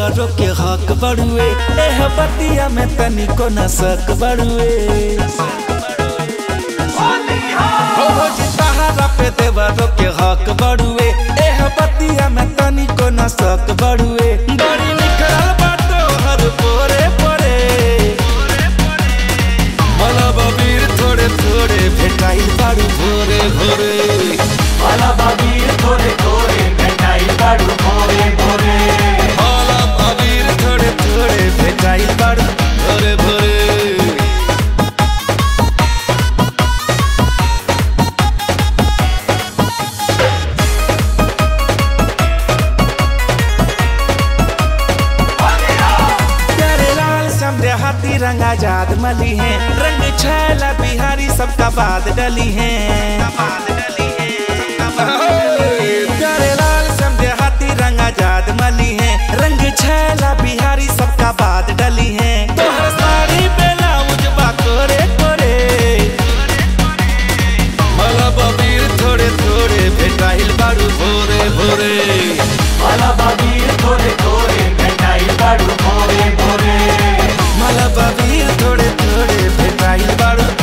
देवरो के हक बड़ुए एह बतिया में तनिको न सक बड़ुए हो हो जी तहारा पे देवरो के हक बड़ुए एह बतिया में तनिको न सक बड़ुए बड़ी निकल बाटो हर पोरे पोरे मला बबीर थोड़े थोड़े भेटाइल बाड़ू भोरे भोरे वाला बाबीर थोड़े थोड़े मिठाई बाड़ू भोरे भोरे मला बबीर थोड़े थोड़े भेटाइल बाड़ू भोरे भोरे प्यारे लाल समझे हाथी रंग आजाद मली है रंग छैला बिहारी सबका बाद डली है प्यारे लाल समझे हाथी रंग आजाद मली है रंग छैला बिहारी सबका बाद डली है तोहर साड़ी ब्लाउज बा कोरे कोरे मला बबीर थोड़े थोड़े भेटाइल बाड़ू भोरे भोरे वाला बाबीर थोड़े थोड़े मिठाई बाड़ू भोरे भोरे मला बबीर थोड़े थोड़े भेटाइल बाड़ू